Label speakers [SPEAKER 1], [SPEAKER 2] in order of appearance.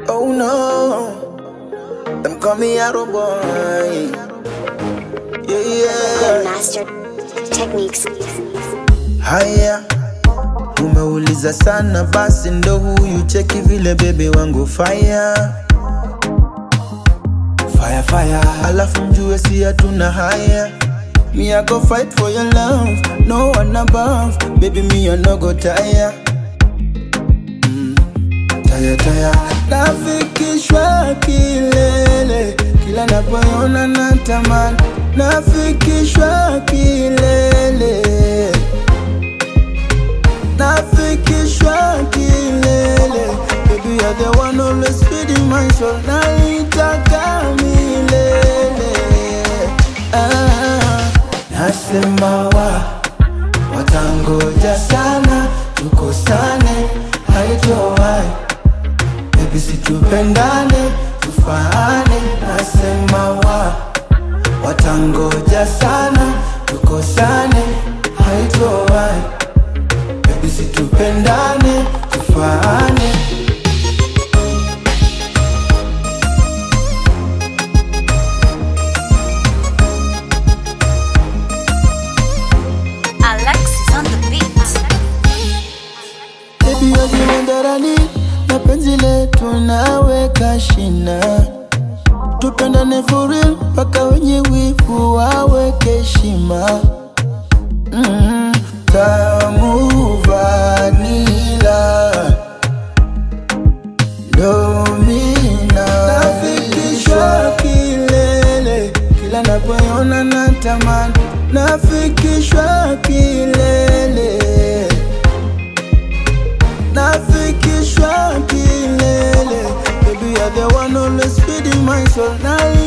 [SPEAKER 1] Oh no, them call me Arrow Boy. Yeah, yeah.
[SPEAKER 2] Master Techniques.
[SPEAKER 1] Haya, umeuliza sana, basi ndo huyu cheki vile bebe wangu fire fire fire, alafu mjue si hatuna haya. Me I go fight for your love, no one above, baby me I no go tire. Mm, tire tire, nafikishwa kilele, kila napoona natamani, nafikishwa kilele nafikishwa kilele baby you're the one always feeding my soul naitaka milele ah, nasema wa watangoja sana tukosane haitowai baby situpendane tufaane nasema wa watangoja sana tukosane haitowai Baby situpendane tufaane
[SPEAKER 3] Alexis on the beat.
[SPEAKER 1] Baby you're the one that I need na penzi letu naweka shina tupendane for real mpaka wenye wivu waweke heshima mm, tamu vanila domina nafikishwa kilele kila napoona natamani nafikishwa kilele nafikishwa kilele baby you're the one always feeding my soul na